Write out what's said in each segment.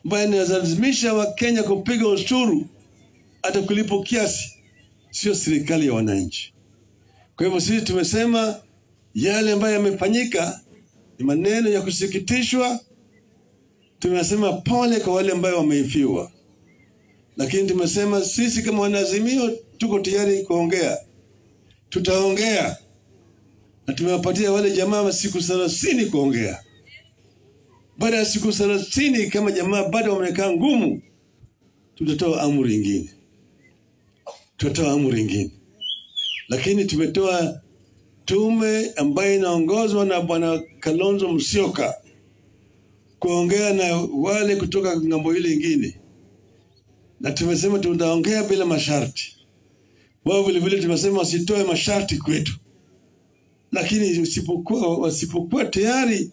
ambayo inalazimisha Wakenya kupiga ushuru hata kulipo kiasi, sio serikali ya wananchi. Kwa hivyo sisi tumesema yale ambayo yamefanyika ni maneno ya kusikitishwa. Tumesema pole kwa wale ambayo wameifiwa, lakini tumesema sisi kama wanaazimio tuko tayari kuongea, tutaongea na tumewapatia wale jamaa siku thelathini kuongea. Baada ya siku thelathini, kama jamaa bado wamekaa ngumu, tutatoa amri ingine, tutatoa amri ingine, lakini tumetoa tume ambayo inaongozwa na bwana Kalonzo Musyoka kuongea na wale kutoka ng'ambo ile ingine, na tumesema tutaongea bila masharti. Wao vilevile tumesema wasitoe masharti kwetu, lakini usipokuwa wasipokuwa tayari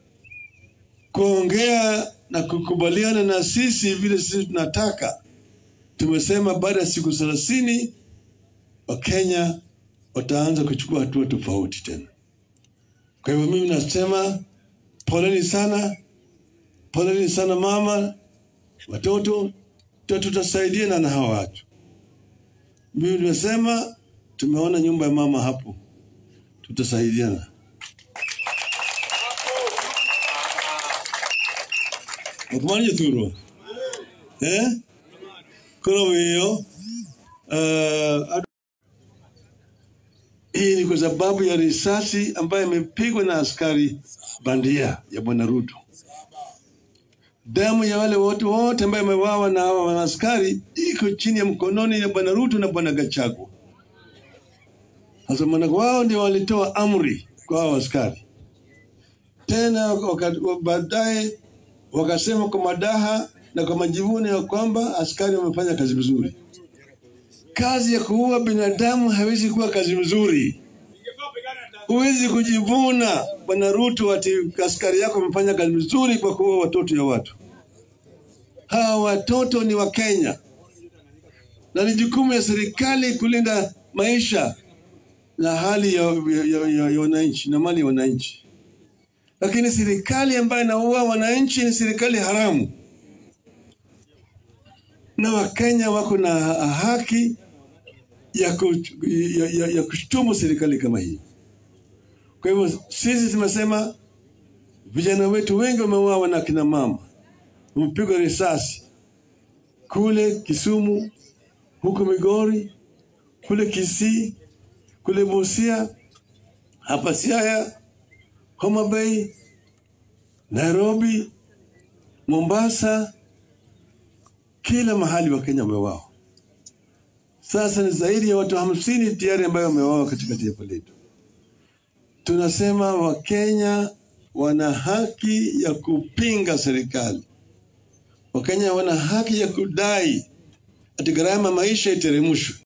kuongea na kukubaliana na sisi vile sisi tunataka, tumesema baada ya siku thelathini Wakenya wataanza kuchukua hatua tofauti tena. Kwa hivyo mimi nasema poleni sana, poleni sana mama, watoto, tutasaidiana na hawa watu. Mimi nimesema tumeona nyumba ya mama hapo, tutasaidiana. okumanya thuro eh koro wiyo uh, hii ni kwa sababu ya risasi ambayo imepigwa na askari bandia ya bwana Ruto. Damu ya wale wote wote ambayo wamewawa na hawa askari iko chini ya mkononi ya bwana Ruto na bwana Gachagua. Sasa maana wao ndio walitoa amri kwa hao askari, tena baadaye wakasema kwa madaha na kwa majivuno ya kwamba askari wamefanya kazi vizuri. Kazi ya kuua binadamu haiwezi kuwa kazi nzuri. Huwezi kujivuna bwana Ruto ati askari yako amefanya kazi nzuri kwa kuua watoto ya watu. Hawa watoto ni wa Kenya na ni jukumu ya serikali kulinda maisha na hali ya, ya, ya, ya wananchi na mali ya wananchi, lakini serikali ambayo inaua wananchi ni serikali haramu, na Wakenya wako na haki ya, ku, ya, ya, ya kushtumu serikali kama hii. Kwa hivyo sisi tumesema vijana wetu wengi wameuawa na kina mama, wamepigwa risasi kule Kisumu, huko Migori, kule Kisii, kule Busia, hapa Siaya, Homa Bay, Nairobi, Mombasa, kila mahali Wakenya wameuawa. Sasa ni zaidi ya watu hamsini tayari ambayo wameuawa katika taifa letu. Tunasema Wakenya wana haki ya kupinga serikali. Wakenya wana haki ya kudai ati gharama maisha iteremshwe.